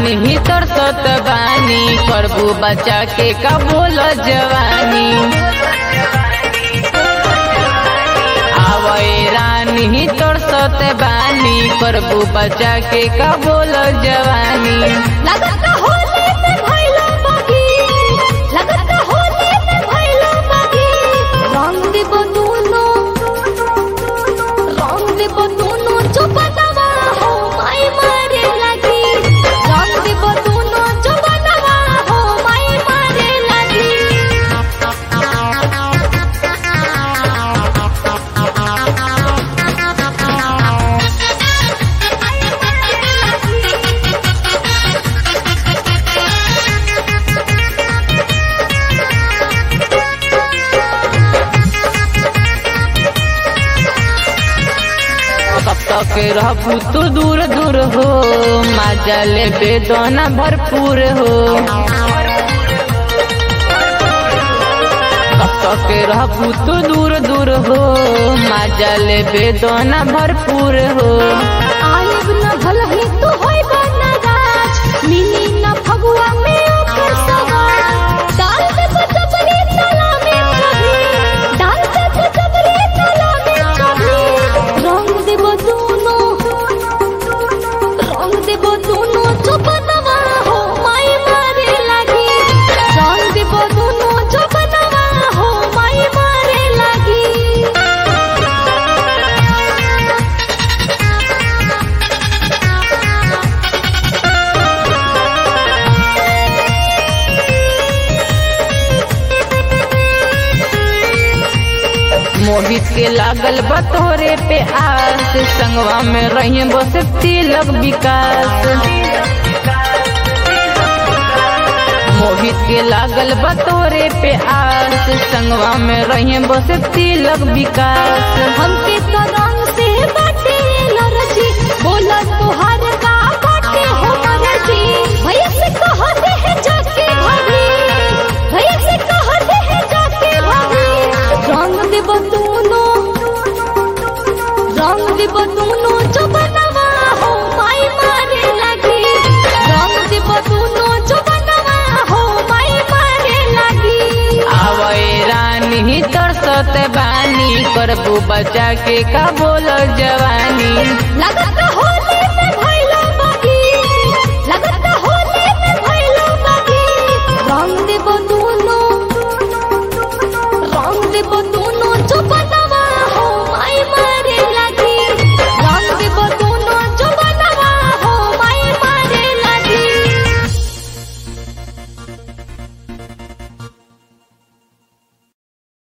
रानी तरसत बानी करबू बचा के का बोल जवानी आवए रानी तरसत बानी करबू बचा के का बोल जवानी लगत होले पे भइलो बागी लगत होले पे भइलो बागी रंग देबो दुनो रंग देबो दुनो जो बनवा हो माई मारे लगी रंग देबो दुनो जो बनवा हो माई मारे लगी कब तक रहबू तू दूर दूर हो मजा ले बेदना भरपूर हो कब तक रहबू तू दूर दूर हो मजा ले बेदना भरपूर हो आयब न भलही तू होई बना गाछ मिली न फगुआ में ओकर सवार डाल दे बजबरी तला में कभी डाल दे बजबरी तला में कभी रंग देबो दोनों रंग देबो दोनों जो बनवा हो माई मारे लगी रंग देबो दोनों जो बनवा हो माई मारे लगी मोहित के लागल बतोरे पे आस संगवा में रही बस तिलक विकास मोहित के लागल बतोरे पे आस संगवा में रही बस तिलक विकास हमके तो रंग से बाटे लरजी बोला तोहार का बाटे हो मरजी भैया से कह दे है जाके भाभी भैया से कह दे है जाके भाभी रंग दे बतूनो रंग दे बतूनो जो बनवा हो माई मारे लगी रंग दे बतूनो जो बनवा हो माई मारे लगी आवए रानी तरसत बानी करबू बचा के का बोल जवानी